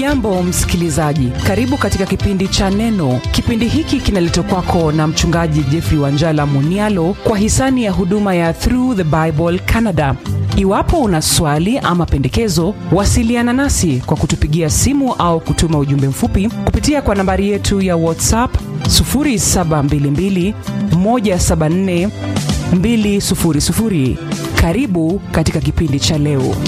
hujambo msikilizaji karibu katika kipindi cha neno kipindi hiki kinaletwa kwako na mchungaji jeffrey wanjala munialo kwa hisani ya huduma ya through the bible canada iwapo una swali ama pendekezo wasiliana nasi kwa kutupigia simu au kutuma ujumbe mfupi kupitia kwa nambari yetu ya whatsapp 722 174 200 karibu katika kipindi cha leo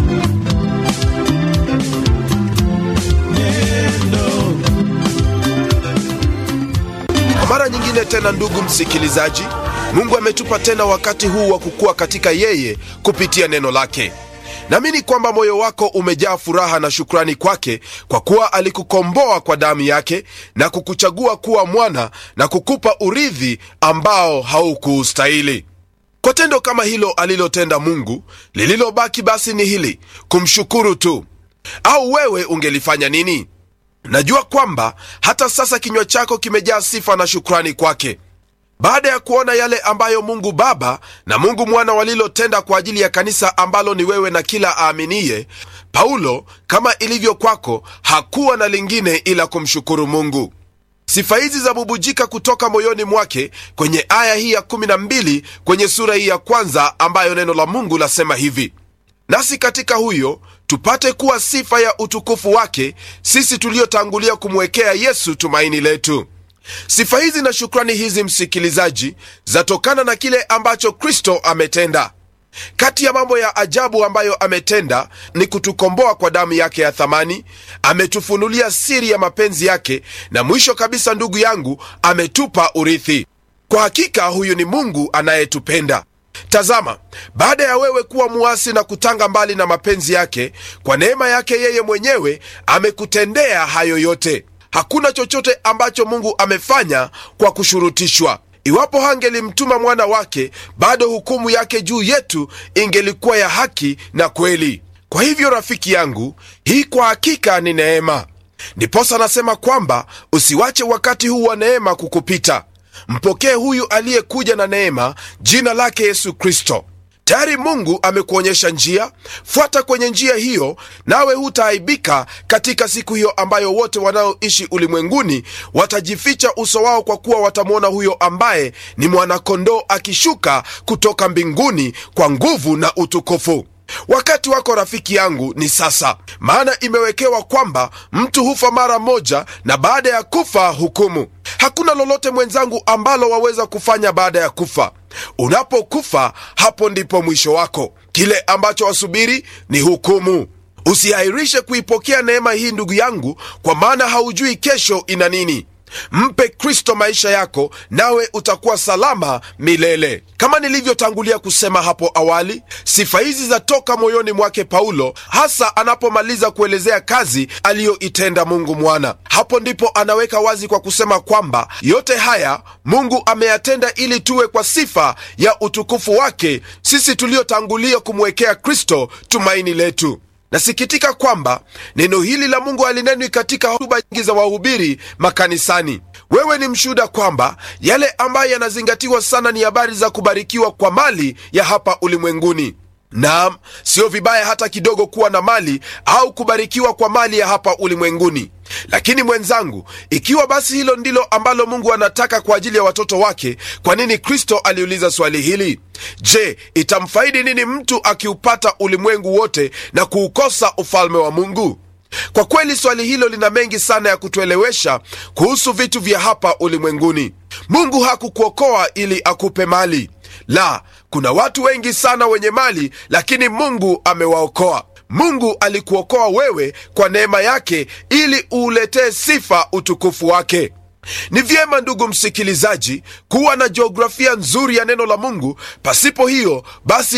Kwa mara nyingine tena, ndugu msikilizaji, Mungu ametupa tena wakati huu wa kukua katika yeye kupitia neno lake. Naamini kwamba moyo wako umejaa furaha na shukrani kwake kwa kuwa alikukomboa kwa damu yake na kukuchagua kuwa mwana na kukupa urithi ambao haukuustahili. Kwa tendo kama hilo alilotenda Mungu, lililobaki basi ni hili, kumshukuru tu. Au wewe ungelifanya nini? Najua kwamba hata sasa kinywa chako kimejaa sifa na shukrani kwake. Baada ya kuona yale ambayo Mungu Baba na Mungu Mwana walilotenda kwa ajili ya kanisa ambalo ni wewe na kila aaminiye, Paulo, kama ilivyo kwako, hakuwa na lingine ila kumshukuru Mungu. Sifa hizi zabubujika kutoka moyoni mwake kwenye aya hii ya 12 kwenye sura hii ya kwanza, ambayo neno la Mungu lasema hivi: nasi katika huyo tupate kuwa sifa ya utukufu wake, sisi tuliotangulia kumwekea Yesu tumaini letu. Sifa hizi na shukrani hizi, msikilizaji, zatokana na kile ambacho Kristo ametenda. Kati ya mambo ya ajabu ambayo ametenda ni kutukomboa kwa damu yake ya thamani, ametufunulia siri ya mapenzi yake, na mwisho kabisa, ndugu yangu, ametupa urithi. Kwa hakika huyu ni Mungu anayetupenda. Tazama, baada ya wewe kuwa muasi na kutanga mbali na mapenzi yake, kwa neema yake yeye mwenyewe amekutendea hayo yote. Hakuna chochote ambacho Mungu amefanya kwa kushurutishwa. Iwapo hangelimtuma mwana wake, bado hukumu yake juu yetu ingelikuwa ya haki na kweli. Kwa hivyo, rafiki yangu, hii kwa hakika ni neema. Ndiposa anasema kwamba usiwache wakati huu wa neema kukupita. Mpokee huyu aliyekuja na neema, jina lake Yesu Kristo. Tayari Mungu amekuonyesha njia, fuata kwenye njia hiyo, nawe hutaaibika katika siku hiyo ambayo wote wanaoishi ulimwenguni watajificha uso wao, kwa kuwa watamwona huyo ambaye ni mwanakondoo akishuka kutoka mbinguni kwa nguvu na utukufu. Wakati wako rafiki yangu ni sasa, maana imewekewa kwamba mtu hufa mara moja, na baada ya kufa hukumu. Hakuna lolote mwenzangu ambalo waweza kufanya baada ya kufa. Unapokufa, hapo ndipo mwisho wako. Kile ambacho wasubiri ni hukumu. Usihairishe kuipokea neema hii, ndugu yangu, kwa maana haujui kesho ina nini. Mpe Kristo maisha yako, nawe utakuwa salama milele. Kama nilivyotangulia kusema hapo awali, sifa hizi zatoka moyoni mwake Paulo, hasa anapomaliza kuelezea kazi aliyoitenda Mungu Mwana. Hapo ndipo anaweka wazi kwa kusema kwamba yote haya Mungu ameyatenda ili tuwe kwa sifa ya utukufu wake, sisi tuliotangulia kumwekea Kristo tumaini letu. Nasikitika kwamba neno hili la Mungu halinenwi katika hotuba nyingi za wahubiri makanisani. Wewe ni mshuhuda kwamba yale ambayo yanazingatiwa sana ni habari za kubarikiwa kwa mali ya hapa ulimwenguni. Naam, sio vibaya hata kidogo kuwa na mali au kubarikiwa kwa mali ya hapa ulimwenguni. Lakini mwenzangu, ikiwa basi hilo ndilo ambalo Mungu anataka kwa ajili ya watoto wake, kwa nini Kristo aliuliza swali hili? Je, itamfaidi nini mtu akiupata ulimwengu wote na kuukosa ufalme wa Mungu? Kwa kweli swali hilo lina mengi sana ya kutuelewesha kuhusu vitu vya hapa ulimwenguni. Mungu hakukuokoa ili akupe mali. La, kuna watu wengi sana wenye mali, lakini Mungu amewaokoa. Mungu alikuokoa wewe kwa neema yake ili uuletee sifa utukufu wake. Ni vyema ndugu msikilizaji, kuwa na jiografia nzuri ya neno la Mungu. Pasipo hiyo basi